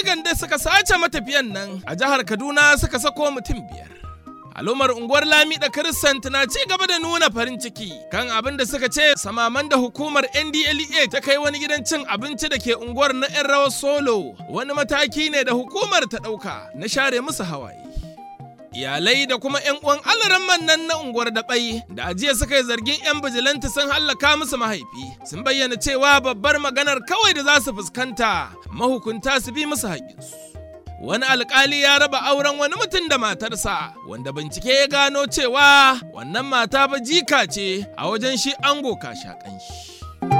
bindigan da suka sace matafiyan nan a jihar Kaduna suka sako mutum biyar. Al'ummar unguwar Lami da Kiristant na ci gaba da nuna farin ciki kan abin da suka ce samaman da hukumar NDLEA ta kai wani gidan cin abinci da ke unguwar na 'yan rawar solo wani mataki ne da hukumar ta ɗauka na share musu hawaye. Iyalai da kuma 'yan uwan alaran nan na unguwar daɓai da ajiya suka yi zargin 'yan bijilanta sun hallaka musu mahaifi sun bayyana cewa babbar maganar kawai da za su fuskanta mahukunta su bi musu haƙƙinsu. wani alkali ya raba auren wani mutum da matarsa wanda bincike ya gano cewa wannan mata ba jika ce a wajen shi ango kashakan shi.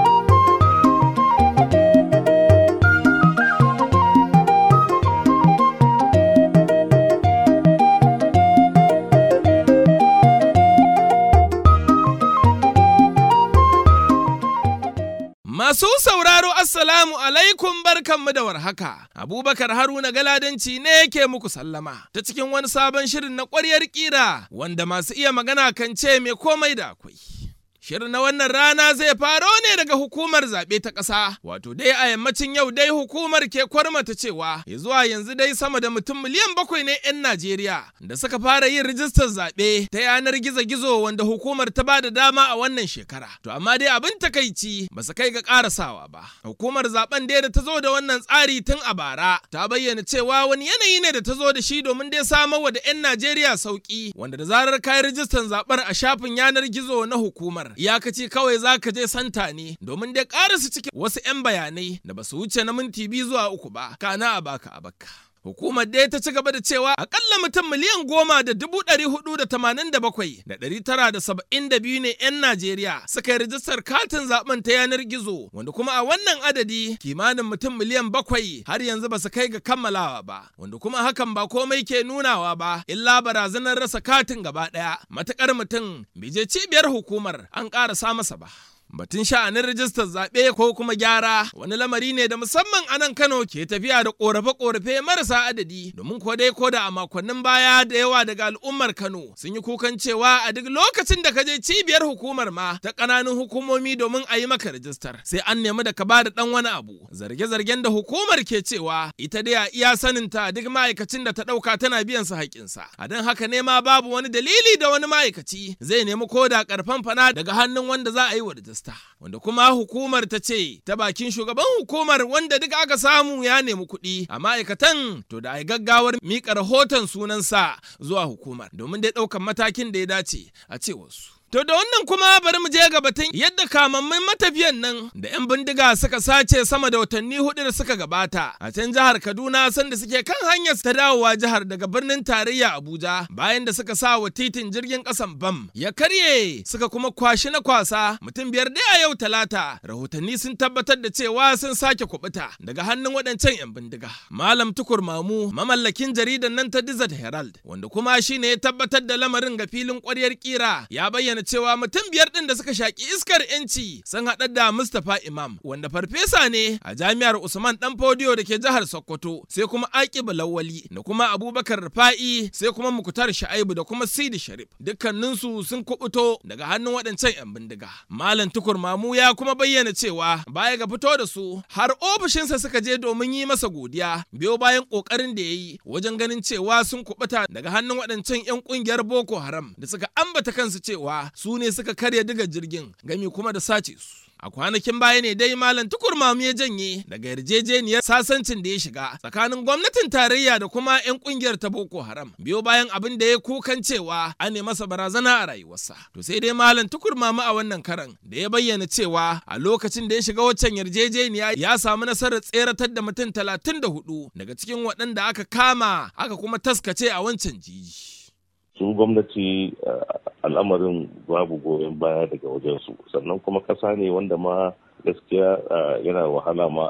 Masu sauraro Assalamu alaikum barkanmu da warhaka. Abubakar Haruna Galadanci ne ke muku sallama ta cikin wani sabon shirin na ƙwaryar ƙira wanda masu iya magana kan ce mai komai da akwai. Shirin na wannan rana zai faro ne daga hukumar zaɓe ta ƙasa, wato dai a yammacin yau dai hukumar ke kwarmata cewa ya zuwa yanzu dai sama da mutum miliyan bakwai ne 'yan Najeriya da suka fara yin rijistar zaɓe ta yanar gizo-gizo wanda hukumar ta ba da dama a wannan shekara. To amma dai abin takaici ba su kai ga ƙarasawa ba. Hukumar zaben dai da ta zo da wannan tsari tun a bara ta bayyana cewa wani yanayi ne da ta zo da shi domin dai samar wa da 'yan Najeriya sauƙi wanda da zarar kayi rijistar zaɓen a shafin yanar gizo na hukumar iyakaci kawai za ka je santa ne domin dai su cikin wasu 'yan bayanai da ba su wuce na minti biyu zuwa uku ba kana a baka a baka. Hukumar dai ta ci gaba da cewa akalla mutum miliyan goma da dubu ɗari hudu da tamanin da bakwai da ɗari tara da saba'in da biyu ne 'yan Najeriya suka yi rijistar katin zaben ta yanar gizo wanda kuma a wannan adadi kimanin mutum miliyan bakwai har yanzu ba su kai ga kammalawa ba wanda kuma hakan ba komai ke nunawa ba illa barazanar rasa katin gaba ɗaya matuƙar mutum bai je cibiyar hukumar an ƙarasa masa ba. Batun sha'anin rijistar zaɓe ko kuma gyara wani lamari ne da musamman a nan Kano ke tafiya da ƙorafe-ƙorafe marasa adadi domin ko dai ko da a makonnin baya da yawa daga al'ummar Kano sun yi kukan cewa a duk lokacin da ka je cibiyar hukumar ma ta ƙananun hukumomi domin a yi maka rijistar sai an nemi da ka ba da ɗan wani abu zarge-zargen da hukumar ke cewa ita dai a iya saninta duk ma'aikacin da ta ɗauka tana biyan su haƙƙinsa a don haka ne ma babu wani dalili da wani ma'aikaci zai nemi ko da ƙarfan fana daga hannun wanda za a yi wa rijistar. wanda kuma hukumar ta ce ta bakin shugaban hukumar wanda duk aka samu ya nemi kuɗi a ma'aikatan to da ai gaggawar miƙa rahoton sunansa zuwa hukumar domin dai ɗaukan matakin da ya dace a ce wasu. To da wannan kuma bari mu je ga batun yadda kamammin matafiyan nan da 'yan bindiga suka sace sama da watanni hudu da suka gabata a can jihar Kaduna sanda suke kan hanyar ta dawowa jihar daga birnin tarayya Abuja bayan da suka sa wa titin jirgin kasan bam ya karye suka kuma kwashi na kwasa mutum biyar dai a yau talata rahotanni sun tabbatar da cewa sun sake kubuta daga hannun waɗancan 'yan bindiga. Malam Tukur Mamu mamallakin jaridan nan ta Desert Herald wanda kuma shine ya tabbatar da lamarin ga filin ƙwaryar kira ya bayyana bayyana cewa mutum biyar ɗin da suka shaƙi iskar yanci sun haɗa da Mustapha Imam wanda farfesa ne a jami'ar Usman Dan Fodiyo da ke jihar Sokoto sai kuma Aqib Lawali da kuma Abubakar Rufa'i sai kuma Mukutar Sha'ibu da kuma Sidi Sharif dukkaninsu sun kubuto daga hannun waɗancan 'yan bindiga. Malam Tukur Mamu ya kuma bayyana cewa baya ga fito da su har ofishinsa suka je domin yi masa godiya biyo bayan ƙoƙarin da ya yi wajen ganin cewa sun kubuta daga hannun waɗancan 'yan ƙungiyar Boko Haram da suka ambata kansu cewa su ne suka karya diga jirgin gami kuma da sace su. A kwanakin baya ne dai Malam Tukur Mamu ya janye daga yarjejeniyar sasancin da ya shiga tsakanin gwamnatin tarayya da kuma 'yan kungiyar ta Boko Haram. Biyo bayan abin da ya kukan cewa an ne masa barazana a rayuwarsa. To sai dai Malam Tukur Mamu a wannan karan da ya bayyana cewa a lokacin da ya shiga waccan yarjejeniya ya samu nasarar tseratar da mutum talatin da hudu daga cikin waɗanda aka kama aka kuma taskace a wancan jiji. su gwamnati al'amarin babu goyon baya daga wajensu sannan kuma kasa ne wanda ma gaskiya yana wahala ma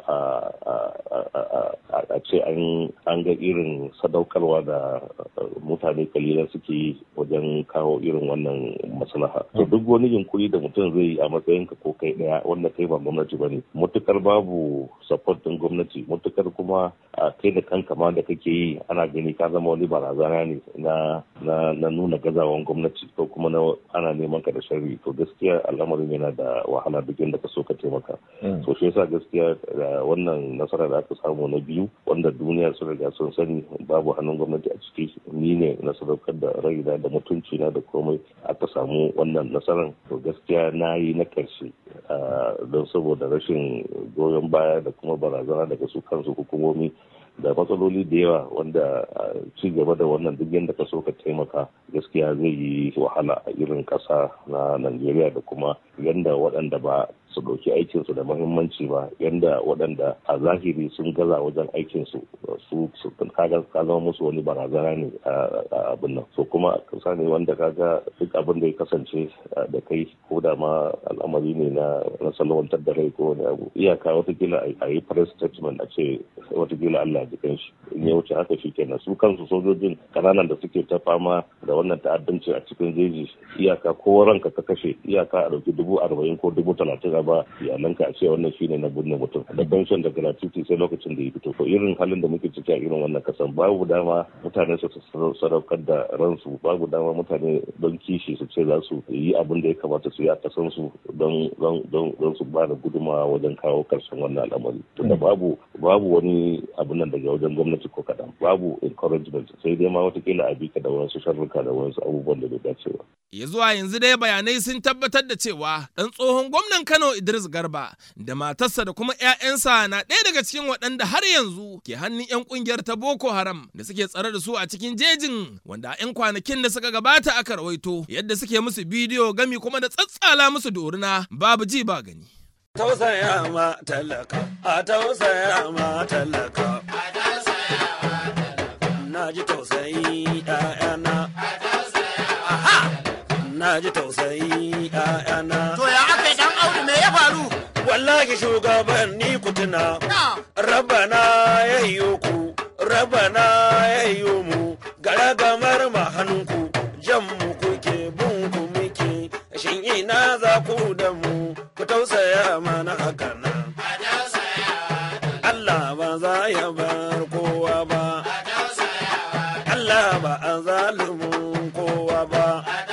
a ce an ga irin sadaukarwa da mutane kalilan suke yi wajen kawo irin wannan maslaha to duk wani yunkuri da mutum zai yi a matsayin ka ko kai daya wanda kai ba gwamnati bane mutukar babu support din gwamnati mutukar kuma a kai da kanka ma da kake yi ana gani ka zama wani barazana ne na na nuna gazawan gwamnati ko kuma na ana neman ka da sharri to gaskiya al'amarin yana da wahala duk inda ka so ka taimaka taimaka so shi yasa gaskiya da wannan nasara da aka samu na biyu wanda duniya sun riga sun sani babu hannun gwamnati a ciki ni ne na sadaukar da raina da mutunci na da komai aka samu wannan nasarar to gaskiya na yi na karshe don saboda rashin goyon baya da kuma barazana daga su kansu hukumomi da matsaloli da yawa wanda ci gaba da wannan duk yadda ka so ka taimaka gaskiya zai yi wahala a irin ƙasa na Najeriya da kuma yadda waɗanda ba su ɗauki aikinsu da mahimmanci ba yadda waɗanda a zahiri sun gaza wajen aikinsu su kaga ka zama musu wani barazana ne a abin nan so kuma kasa ne wanda kaga duk abin da ya kasance da kai ko da ma al'amari ne na na salwantar da rai ko wani abu iyaka watakila a yi press statement a ce watakila Allah ji shi in ya wuce haka shikenan su kansu sojojin kananan da suke ta fama da wannan ta'addanci a cikin jeji iyaka ko ranka ka kashe iyaka a ɗauki dubu arba'in ko dubu talatin ba iyalanka a ce wannan shine na binne mutum da pension da gratuity sai lokacin da ya fito to irin halin da muke ciki a irin wannan kasan babu dama mutane su sadaukar da ransu babu dama mutane don kishi su ce za su yi abin da ya kamata su yi a kasan su don don su ba da gudunmawa wajen kawo karshen wannan al'amari tunda babu babu wani abin nan daga wajen gwamnati ko kaɗan babu encouragement sai dai ma watakila a bika da wasu sharruka da wasu abubuwan da bai dace ba. ya zuwa yanzu dai bayanai sun tabbatar da cewa ɗan tsohon gwamnan kano Idris Garba da matarsa da kuma 'ya'yansa na ɗaya daga cikin waɗanda har yanzu ke hannun 'yan ƙungiyar ta Boko Haram da suke tsare da su a cikin jejin wanda a 'yan kwanakin da suka gabata aka rawaito yadda suke musu bidiyo gami kuma da tsatsala musu doruna babu ji ba gani. Tausaya ma talaka, a tausaya ma talaka. Na ji tausayi ‘ya'yana. Na ji tausayi ‘ya'yana. To ya aka dan Audu me ya faru? wallahi shugabanni ku tuna rabana ya yi ku rabana ya yi mu garagamar mahannunku jan mu kuke bin ku muke shin ina za ku da mu ku tausaya mana haka nan Allah ba za ya bar kowa ba Allah ba a zalumin kowa ba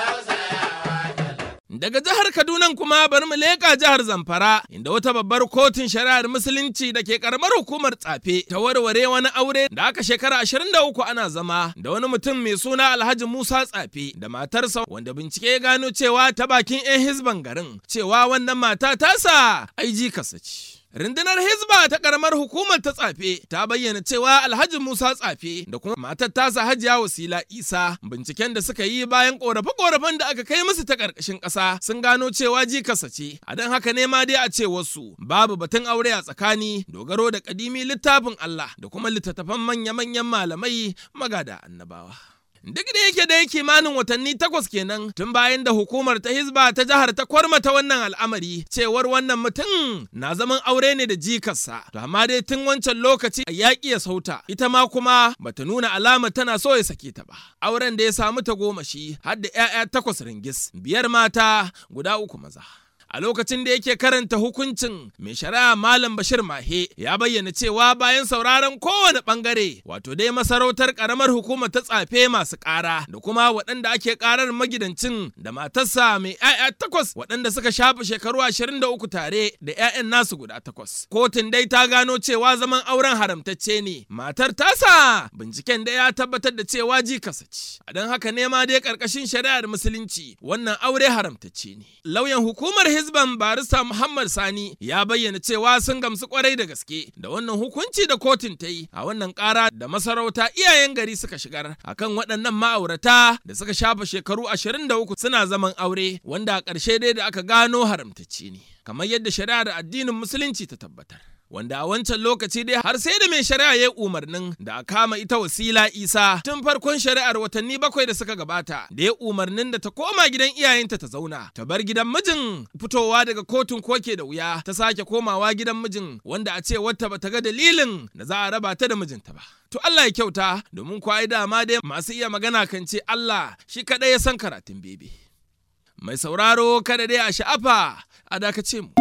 Daga jihar Kaduna kuma bari mu leƙa jihar Zamfara inda wata babbar kotun shari'ar musulunci da ke karamar hukumar tsafe ta warware wani aure da aka shekara 23 ana zama da wani mutum mai suna Alhaji Musa Tsafe da matarsa wanda bincike ya gano cewa ta bakin 'yan hizban garin cewa wannan mata tasa aiji kasace. Rundunar Hizba ta karamar hukumar ta tsafe ta bayyana cewa Alhaji Musa tsafe da kuma matar tasa Hajiya Wasila Isa binciken da suka yi bayan korafe-korafen da aka kai musu ta karkashin ƙasa sun gano cewa jikarsa ce a don haka ne ma dai a ce wasu babu batun aure a tsakani dogaro da kadimi littafin Allah da kuma littattafan manya-manyan malamai magada annabawa. Duk da yake dai kimanin watanni takwas kenan tun bayan da hukumar ta Hizba ta jihar ta kwarmata wannan al'amari cewar wannan mutum na zaman aure ne da jikarsa. To amma dai tun wancan lokaci a yaƙi ya sauta ita ma kuma bata nuna alama tana so ya sake ta ba. Auren da ya samu ta goma shi har da 'ya'ya takwas ringis biyar mata guda uku maza. a lokacin da yake karanta hukuncin mai shari'a malam bashir mahe ya bayyana cewa bayan sauraron kowane bangare wato dai masarautar karamar hukumar ta tsafe masu kara da kuma waɗanda ake karar magidancin da matarsa mai 'ya'ya takwas waɗanda suka shafa shekaru ashirin da uku tare da 'ya'yan nasu guda takwas kotun dai ta gano cewa zaman auren haramtacce ne matar tasa binciken da ya tabbatar da cewa jikasa ce a don haka ne ma dai karkashin shari'ar musulunci wannan aure haramtacce ne lauyan hukumar hizban barista Muhammad Sani ya bayyana cewa sun gamsu kwarai da gaske da wannan hukunci da kotun ta yi a wannan kara da masarauta iyayen gari suka shigar akan waɗannan ma'aurata da suka shafa shekaru 23 suna zaman aure wanda a ƙarshe dai da aka gano haramtacci ne kamar yadda shari'ar addinin musulunci ta tabbatar. wanda a wancan lokaci dai har sai da mai shari'a ya umarnin da a kama ita wasila isa tun farkon shari'ar watanni bakwai da suka gabata da ya umarnin da ta koma gidan iyayenta ta zauna ta bar gidan mijin fitowa daga kotun koke da wuya ta sake komawa gidan mijin wanda a ce wata bata ga dalilin da za a raba ta da mijinta ba to Allah ya kyauta domin kwayi dama dai masu iya magana kan ce Allah shi kaɗai ya san karatun bebe mai sauraro kada dai a sha'afa a dakace mu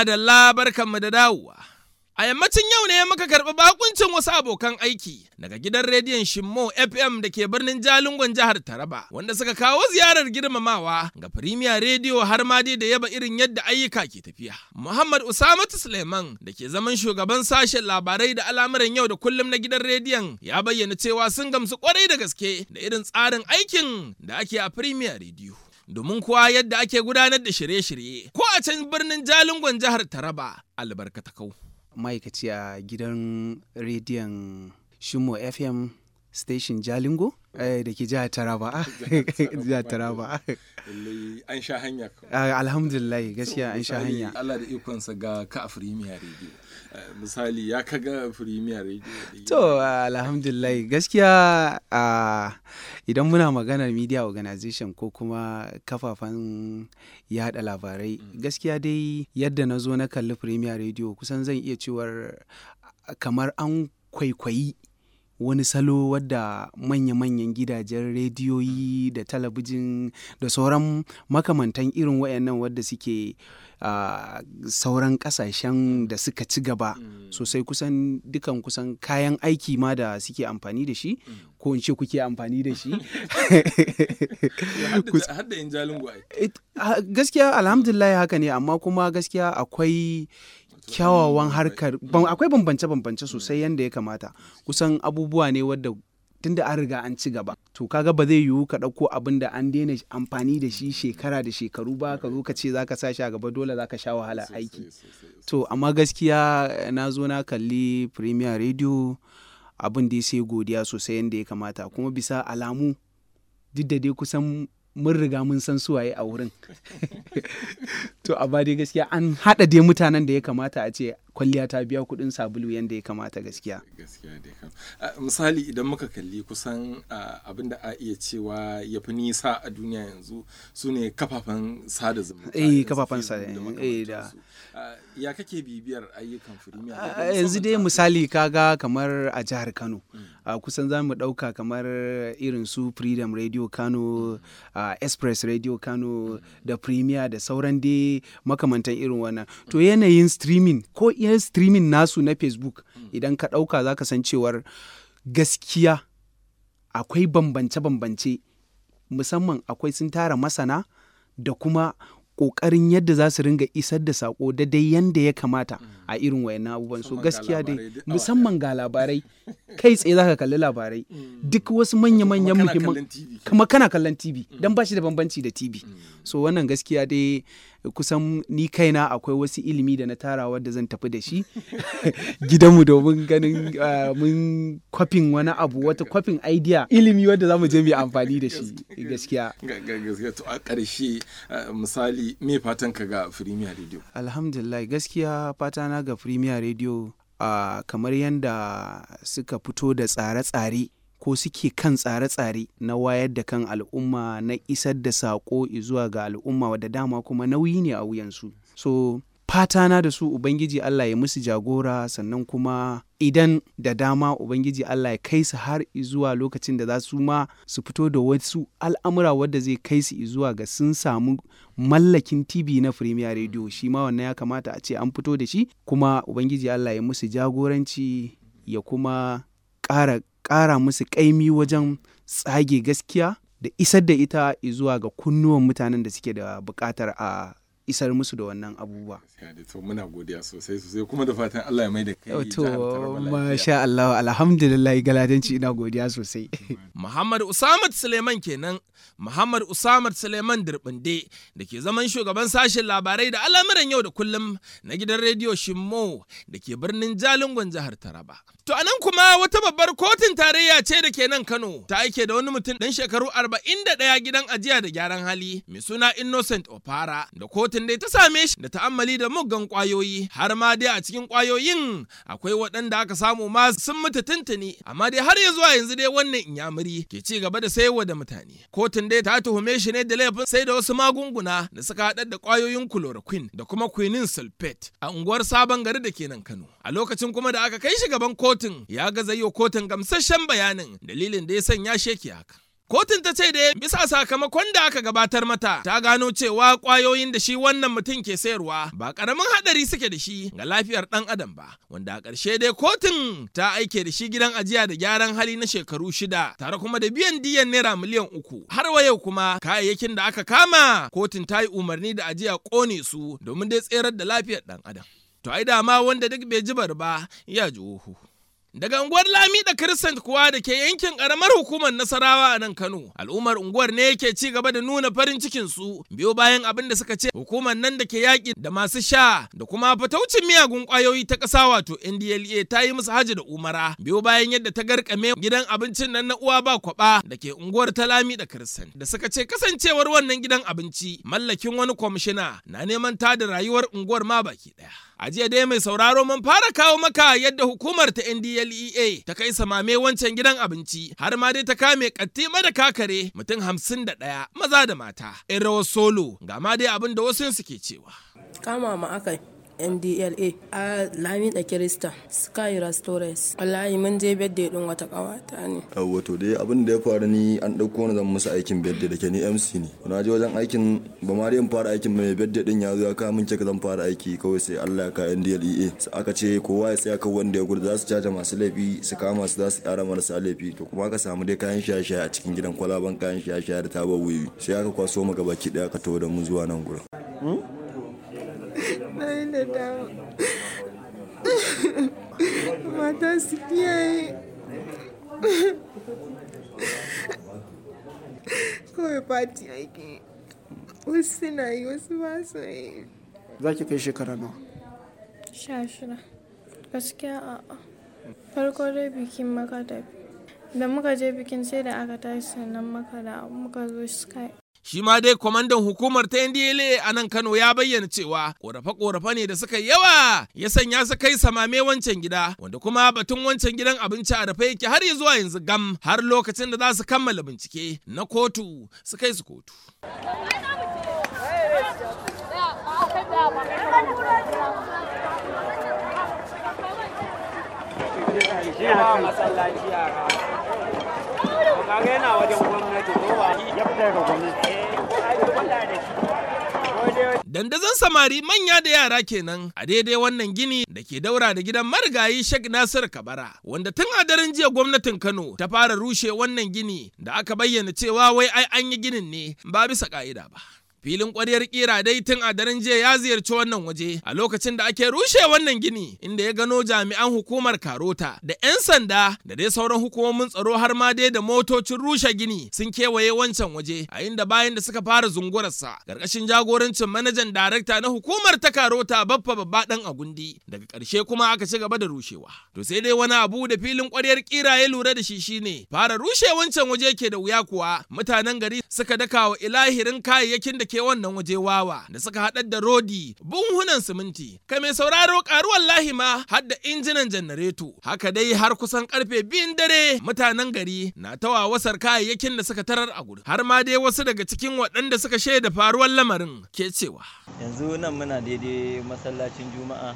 Madalla barkanmu da dawowa. A yammacin yau ne muka karɓi bakuncin wasu abokan aiki daga gidan rediyon Shimmo FM da ke birnin Jalingon jihar Taraba wanda suka kawo ziyarar girmamawa ga Premier Radio har ma dai da yaba irin yadda ayyuka ke tafiya. Muhammad Usamatu Suleiman da ke zaman shugaban sashen labarai da al'amuran yau da kullum na gidan rediyon ya bayyana cewa sun gamsu kwarai da gaske da irin tsarin aikin da ake a Premier Radio. domin kuwa yadda ake gudanar da shirye-shirye ko a can birnin Jalingon jihar Taraba albarkatakau. ma'aikaci a gidan rediyon Shimo FM station Jalingo eh, da ke jihar Taraba. jihar Taraba. an sha hanya Ah, Alhamdulillah gaskiya an sha hanya. Allah da ikonsa ga ka a Premier Radio. misali ya kaga Premier Radio. To alhamdulillah gaskiya ah, idan muna maganar media organization ko kuma kafafen yada labarai gaskiya dai yadda na zo na kalli Premier Radio kusan zan iya cewar ah, kamar an kwaikwayi wani salo wadda manya-manyan gidajen rediyoyi da talabijin da sauran makamantan irin wayannan wadda suke a sauran kasashen da suka ci gaba sosai kusan dukan kusan kayan aiki ma da suke amfani da shi ko in ce kuke amfani da shi Hadda in jalingo ai. It- ah, gaskiya alhamdulillah haka ne amma kuma gaskiya akwai kyawawan harkar ban- akwai bambance-bambance sosai yadda ya kamata kusan abubuwa ne wadda tunda an riga an ci gaba to kaga ba zai yiwu ka ɗauko abin da an daina amfani da shi shekara da shekaru ba ka zo ka ce za ka sa shi a gaba dole za ka sha wahala aiki to amma gaskiya na zo na kalli premier radio abin da ya sai godiya sosai yadda ya kamata kuma bisa alamu duk da dai kusan mun riga mun san suwaye a wurin to amma dai gaskiya an haɗa dai mutanen da ya kamata a ce kwalliya ta biya kuɗin sabulu yadda ya kamata gaskiya gaskiya dai kam Ah, misali idan muka kalli kusan ah, abin da a iya cewa ya fi nisa a duniya yanzu su ne kafafen sada zumunta Eh, irin su kafafen Facebook sada- da eh, da- makamantansu. Ah, ya kake bibiyar ayyukan firimiya A- yanzu dai misali kaga kamar a jihar kano a kusan za mu ɗauka kamar irin su freedom radio kano a express radio kano da premier da sauran dai makamantan irin wannan to yanayin streaming ko iya streaming nasu na facebook idan ka ɗauka za ka san cewar gaskiya akwai bambance-bambance musamman akwai sun tara masana da kuma ƙoƙarin yadda za su ringa isar da saƙo da dai yanda ya kamata a irin wayannan abubuwan so Musamman ga gaskiya dai labarai duk awa musamman ga labarai kai tsaye za ka kalli labarai duk wasu manya-manyan kana muhimman kallon TV. kama kana kallon TV don ba shi da bambanci da TV so wannan gaskiya dai kusan ni kaina akwai wasu ilimi da na tara wadda zan tafi da shi gidanmu domin ganin ah, mun kwafin wani abu wata kwafin idea ilimi wadda za mu je mu yi amfani da shi gaskiya Ga- ga- gaskiya to a ƙarshe ah, misali me fatan ka ga firimiya radio alhamdulillah gaskiya fata na ga premier radio a kamar yadda suka fito da tsare-tsare ko suke kan tsare-tsare na wayar da kan al'umma na isar da saƙo zuwa ga al'umma wadda dama kuma nauyi ne a wuyansu so fata na da su ubangiji allah ya musu jagora sannan kuma idan da dama ubangiji allah ya kai su har zuwa lokacin da za su ma su fito da wasu al'amura wadda zai kai su zuwa ga sun samu mallakin tv na premier radio shi ma wannan ya kamata a ce an fito da shi kuma ubangiji allah ya musu jagoranci ya kuma ƙara ƙara musu ƙaimi wajen tsage gaskiya da isar da ita zuwa ga kunnuwan mutanen da suke da buƙatar a isar musu da wannan abubuwa. gaskiya dai to muna godiya sosai sosai kuma da fatan Allah ya mai da kai To, jihar Taraba lafiya. masha Allah, alhamdulillah galadanci ina godiya sosai. Muhammad Usamat Suleiman kenan Muhammad Usamat Suleiman Dirbinde da ke zaman shugaban sashen labarai da al'amuran yau da kullum na gidan rediyo Shimmo da ke birnin Jalingon jihar Taraba. To anan kuma wata babbar kotun tarayya ce da ke nan Kano ta aike da wani mutum ɗan shekaru 41 gidan ajiya da gyaran hali mai suna Innocent Opara da kotun dai ta same shi da ta'ammali da muggan kwayoyi har ma dai a cikin kwayoyin akwai waɗanda aka samu ma sun mutu tuntuni amma dai har ya zuwa yanzu dai wannan inyamuri ke ci gaba da sayarwa da mutane kotun dai ta tuhume shi ne da laifin sai da wasu magunguna da suka haɗar da kwayoyin chloroquine da kuma quinine sulfate a unguwar sabon gari da ke nan kano a lokacin kuma da aka kai shi gaban kotun ya gaza yi wa kotun gamsasshen bayanin dalilin da ya sanya sheki haka Kotun ta ce da bisa sakamakon da aka gabatar mata ta gano cewa kwayoyin da shi wannan mutum ke sayarwa ba karamin hadari suke da shi ga lafiyar dan adam ba wanda a ƙarshe dai kotun ta aike da shi gidan ajiya da gyaran hali na shekaru shida tare kuma da biyan diyan naira miliyan uku har wa yau kuma kayayyakin da aka kama kotun ta yi umarni da ajiya kone su domin dai tserar da lafiyar dan adam to ai dama wanda duk bai jibar ba ya ji uhu Daga unguwar Lami da Kiristant kuwa da ke yankin ƙaramar hukumar Nasarawa a nan Kano, al'ummar unguwar ne yake ci gaba da nuna farin cikin su biyo bayan abin da suka ce hukumar nan da ke yaƙi da masu sha da kuma fataucin miyagun ƙwayoyi ta ƙasa wato NDLA ta yi musu haji da umara biyo bayan yadda ta garkame gidan abincin nan na uwa ba kwaba da ke unguwar ta Lami da Kiristant da suka ce kasancewar wannan gidan abinci mallakin wani kwamishina na neman tada rayuwar unguwar ma baki ɗaya. A jiya dai mai sauraro mun fara kawo maka yadda hukumar ta NDLEA ta kai samame wancan gidan abinci har ma dai ta kame katti da kakare mutum hamsin da ɗaya maza da mata. In rawar solo ga ma dai abin da wasu suke cewa. kama ma aka ndla a lami da kirista sky restaurants wallahi mun je birthday din wata kawata ne wato dai abin da ya faru ni an ɗauko ni zan musu aikin birthday da ke ni mc ne na je wajen aikin ba ma dai in fara aikin mai birthday din ya zo ya kawo min cek zan fara aiki kawai sai Allah ya ka ndlea sai aka ce kowa ya tsaya kan wanda ya gudu za su caja masu laifi su kama su za su yara marasa laifi to kuma aka samu dai kayan shaye-shaye a cikin gidan kwalaban kayan shaye-shaye da taba wuyi sai aka kwaso mu gaba ki daya aka tawo da mu zuwa nan gurin na yi da dama mata su kiyaye kawai fati ake wasu suna yi wasu ba su yi za ki kai shekara nawa Sha shida. Gaskiya a'a. Farko dai bikin maka da da muka je bikin sai da aka tashi sannan maka da muka zo sky. Shi ma dai kwamandan hukumar ta NDLA a nan Kano ya bayyana cewa korafe-korafe ne da suka yi yawa ya sanya su kai samame wancan gida wanda kuma batun wancan gidan abinci a dafa yake har ya zuwa yanzu gam har lokacin da za su kammala bincike na kotu su kai su kotu. masallaci yara kaga yana wajen gwamnati ko ba ya fita daga gwamnati Dandazon samari manya da yara kenan a daidai wannan gini da ke daura da gidan marigayi Sheikh Nasir Kabara wanda tun a daren jiya gwamnatin Kano ta fara rushe wannan gini da aka bayyana cewa wai ai an yi ginin ne ba bisa ka'ida ba. filin ƙwaryar kira dai tun a daren jiya ya ziyarci wannan waje a lokacin da ake rushe wannan gini inda ya gano jami'an hukumar karota da 'yan sanda da dai sauran hukumomin tsaro har ma dai da motocin rushe gini sun kewaye wancan waje a inda bayan da suka fara zungurarsa ƙarƙashin jagorancin manajan darakta na hukumar ta karota baffa babba dan agundi daga ƙarshe kuma aka ci gaba da rushewa to sai dai wani abu da filin ƙwaryar kira ya lura da shi shine fara rushe wancan waje ke da wuya kuwa mutanen gari suka daka wa ilahirin kayayyakin da ke wannan waje wawa da suka haɗar da rodi bunhunan siminti kai mai sauraro karuwar lahima har da injinan janareto haka dai har kusan karfe biyun dare mutanen gari na ta wawasar kayayyakin da suka tarar a gudu har ma dai wasu daga cikin waɗanda suka shaida faruwar lamarin ke cewa yanzu nan muna daidai masallacin juma'a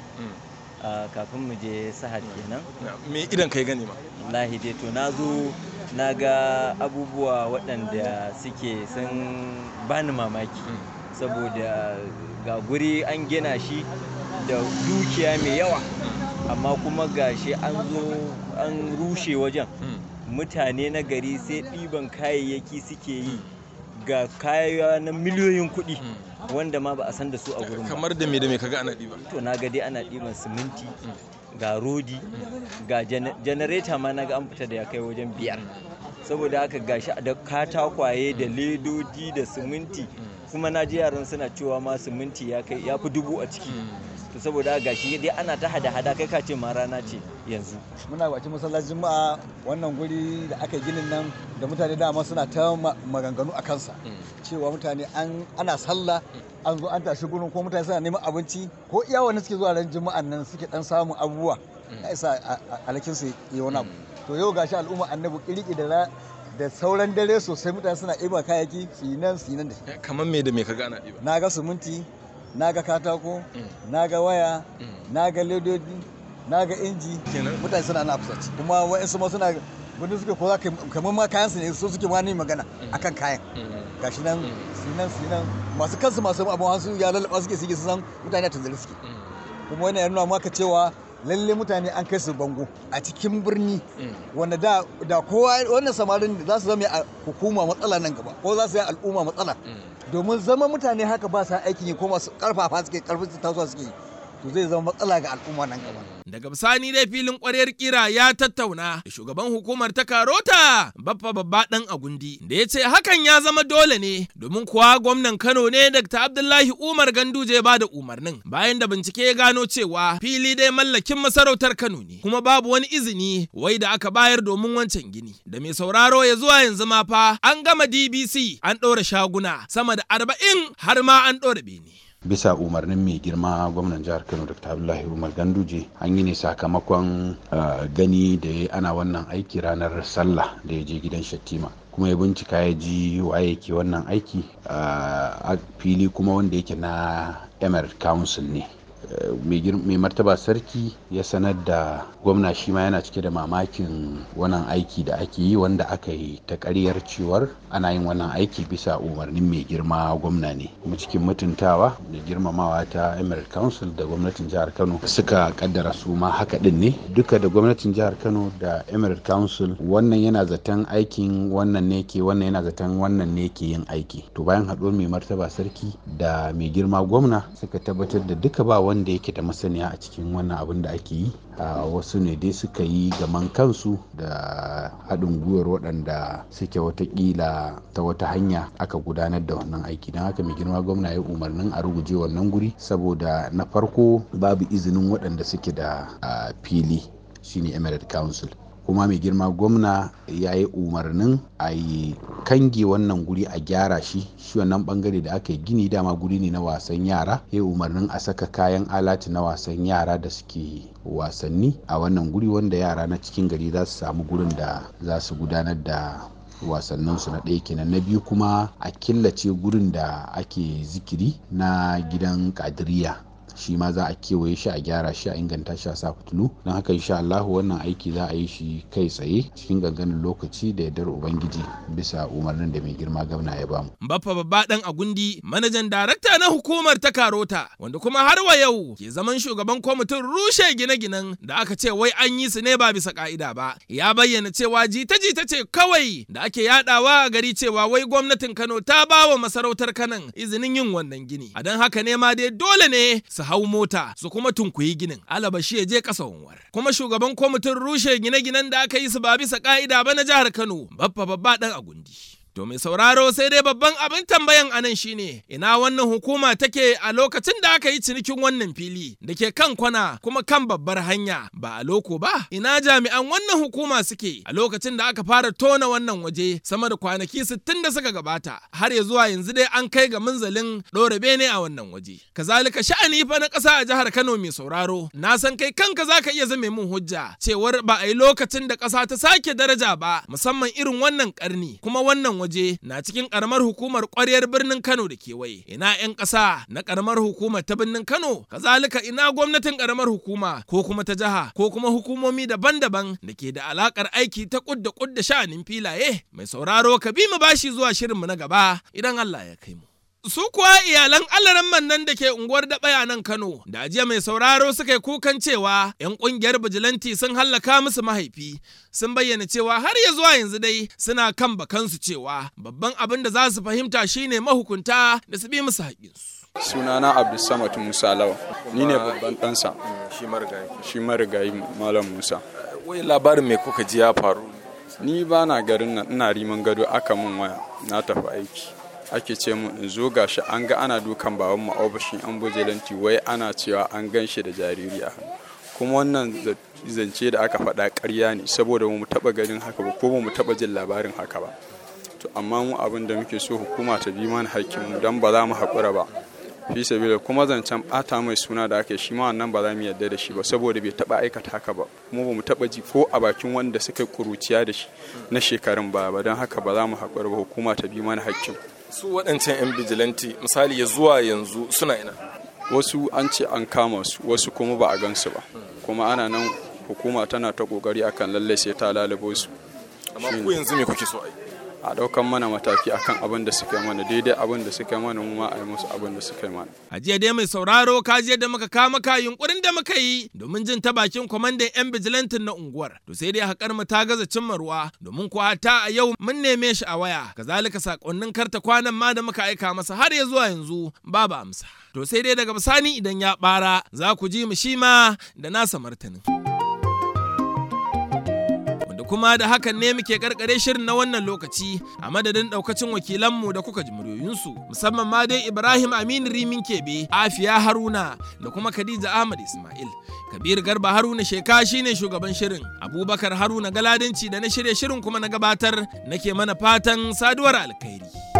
a kafin mu je sahad kenan me idan kai gani ma wallahi dai to na zo na ga abubuwa waɗanda suke sun bani mamaki saboda ga guri an gina shi da dukiya mai yawa amma kuma gashi an zo an rushe wajen mutane na gari sai ɗiban kayayyaki suke yi ga kaya na miliyoyin kuɗi wanda ma ba a san da su a gurin ba kamar da me da me kaga ana ɗiba to na ga dai ana ɗiban siminti ga rodi ga janareta ma na ga an fita da ya kai wajen biyar saboda haka gashi da katakwaye da ledodi da siminti kuma na ji yaran suna cewa ma siminti ya kai ya fi dubu a ciki to saboda gashi dai ana ta hada-hada kai ka ce ma rana ce yanzu muna bakin masallacin juma'a wannan guri da aka ginin nan da mutane dama suna ta maganganu a kansa cewa mutane an ana sallah an zo an tashi gurin ko mutane suna neman abinci ko iya wani suke zuwa ran juma'an nan suke dan samun abubuwa ya isa alakin su yi wani abu to yau gashi al'umma annabi kirki da da sauran dare sosai mutane suna ɗiba kayayyaki su yi nan su yi nan da shi kamar me da me kaga ana ɗiba na ga siminti na ga katako na ga waya na ga ledodi na ga inji mutane suna na fusaci kuma wa'insu ma suna birni suke ko za ka kamar ma kayan su ne su suke ma ni magana akan kayan gashi nan sinan sinan masu kansu masu abun hansu ya lalaba suke suke san mutane a tanzali suke kuma wannan ya nuna maka cewa lalle mutane an kai su bango a cikin birni wanda da da kowa wannan samarin za su zama a hukuma matsala nan gaba ko za su yi al'umma matsala domin zama mutane haka ba sa aikin yi ko masu karfafa suke karfin su tasowa suke to zai zama matsala ga al'umma nan gaba Daga bisani dai filin kwaryar kira ya tattauna da shugaban hukumar ta Karota Baffa Babba Dan Agundi da ya ce hakan ya zama dole ne domin kuwa gwamnan Kano ne Dr. Abdullahi Umar Ganduje ba da umarnin bayan da bincike ya gano cewa fili dai mallakin masarautar Kano ne kuma babu wani izini wai da aka bayar domin wancan gini da mai sauraro ya zuwa yanzu ma fa an gama DBC an ɗora shaguna sama da arba'in har ma an ɗora bene. bisa umarnin mai girma gwamnan jihar kano dr abdullahi umar ganduje an yi ne sakamakon gani da ya ana wannan aiki ranar sallah da ya je gidan shattima kuma ya bincika ya ji waye ke wannan aiki a fili kuma wanda yake na emirate council ne mai martaba sarki ya sanar da gwamna shi ma yana cike da mamakin wannan aiki da ake yi wanda aka yi ta karyar cewar ana yin wannan aiki bisa umarnin mai girma gwamna ne kuma cikin mutuntawa da girmamawa ta emirate council da gwamnatin jihar kano suka kaddara su ma haka din ne duka da gwamnatin jihar kano da emirate council wannan yana zaton aikin wannan ne ke wannan yana zaton wannan ne ke yin aiki to bayan haɗuwar mai martaba sarki da mai girma gwamna suka tabbatar da duka ba wanda yake da masaniya a cikin wannan abin da ake yi a wasu ne dai suka yi gaman kansu da haɗin gwiwar waɗanda suke watakila ta wata hanya aka gudanar da wannan aiki don haka mai girma gwamna ya umarnin a ruguje wannan guri saboda na farko babu izinin waɗanda suke da fili shine emirate council kuma mai girma gwamna ya yi umarnin a yi kange wannan guri a gyara shi shi wannan bangare da aka yi gini dama guri ne na wasan yara ya yi umarnin a saka kayan alati na wasan yara da suke wasanni a wannan guri wanda yara na cikin gari za su samu gurin da za su gudanar da wasanninsu na ɗaya kenan na biyu kuma a killace gurin da ake zikiri na gidan kadiriya shi ma za a kewaye shi a gyara shi a inganta shi a sa fitilu don haka insha Allah wannan aiki za a yi shi kai tsaye cikin ganganin lokaci da yardar ubangiji bisa umarnin da mai girma gwamna ya bamu. Baffa babba dan Agundi manajan darakta na hukumar ta Karota wanda kuma har wa yau ke zaman shugaban kwamitin rushe gine-ginen da aka ce wai an yi su ne ba bisa ka'ida ba ya bayyana cewa jita-jita ce kawai da ake yadawa a gari cewa wai gwamnatin Kano ta ba wa masarautar Kanan izinin yin wannan gini a don haka ne ma dai dole ne su hau mota su kuma tunkuyi ginin alabashi ya je ƙasa wanwar kuma shugaban kwamitin rushe gine-ginen da aka yi su ba bisa ka'ida ba na jihar Kano babba babba dan Agundi. To mai sauraro sai dai babban abin tambayan anan shine ina wannan hukuma take a lokacin da aka yi cinikin wannan fili da ke kan kwana kuma kan babbar hanya ba a loko ba ina jami'an wannan hukuma suke a lokacin da aka fara tona wannan waje sama da kwanaki 60 da suka gabata har ya zuwa yanzu dai an kai ga munzalin ɗora bene a wannan waje kazalika sha'ani fa na ƙasa a jihar Kano mai sauraro na san kai kanka zaka iya zame mun hujja cewar ba a yi lokacin da ƙasa ta sake daraja ba musamman irin wannan ƙarni kuma wannan waje na cikin karamar hukumar kwaryar birnin Kano da kewaye. Ina 'yan ƙasa na karamar hukumar ta birnin Kano, kazalika ina gwamnatin karamar hukuma ko kuma ta jiha ko kuma hukumomi daban-daban da ke da alakar aiki ta kudda kudda sha'anin filaye. Mai sauraro ka bi mu bashi zuwa shirinmu na gaba idan Allah ya kai mu. Su kuwa iyalan alaran nan da ke unguwar daɓaya nan Kano, da jiya mai sauraro suka yi kukan cewa 'yan ƙungiyar bijilanti sun hallaka musu mahaifi, sun bayyana cewa har ya zuwa yanzu dai suna kan bakansu cewa babban abin da za su fahimta shine mahukunta da su bi musu haƙinsu. sunana abdulsamad musa lawa ni ne babban ɗansa shi marigayi malam musa wai labarin mai kuka ji ya faru ni ba na garin nan ina riman gado aka min waya na tafi aiki ake ce mu in zo gashi an ga ana dukan baban mu ofishin yan bujelanti wai ana cewa an gan shi da jariri a hannu kuma wannan zance da aka faɗa ƙarya ne saboda mu taɓa ganin haka ba ko mu taɓa jin labarin haka ba to amma mu abin da muke so hukuma ta bi mana hakkinmu don ba za mu haƙura ba fi sabila kuma zancen ɓata mai suna da aka shi ma wannan ba za mu yarda da shi ba saboda bai taɓa aikata haka ba kuma ba mu taɓa ji ko a bakin wanda suka kuruciya da shi na shekarun baya ba don haka ba za mu haƙura ba hukuma ta bi mana hakkin su waɗancan 'yan bijilanti misali ya zuwa yanzu suna ina wasu an ce an kama su wasu kuma ba a gansu ba kuma ana nan hukuma tana ta kokari akan lallai sai ta lalabo su amma ku yanzu me kuke so a yi a ɗaukan mana mataki akan abin da suka yi mana daidai abin da suka yi mana mu ma a yi musu abin da suka yi mana A jiya dai mai sauraro ka je da muka kama ka yunkurin da muka yi domin jin ta bakin kwamandan 'yan bijilantin na unguwar. To sai dai haƙar mu ta gaza cimma ruwa domin kuwa ta a yau mun neme shi a waya. Kazalika sakonnin karta kwanan ma da muka aika masa har ya zuwa yanzu babu amsa. To sai dai daga bisani idan ya ɓara za ku ji mu shi ma da nasa martanin. kuma da hakan ne muke karkare shirin na wannan lokaci a madadin daukacin wakilanmu da kuka ji muryoyinsu musamman ma dai Ibrahim Aminu Rimin Kebe, Afiya Haruna da kuma Khadija Ahmad Ismail. Kabir Garba Haruna Sheka shine shugaban shirin. Abubakar Haruna Galadanci da na shirye shirin kuma na gabatar nake mana fatan saduwar alkhairi.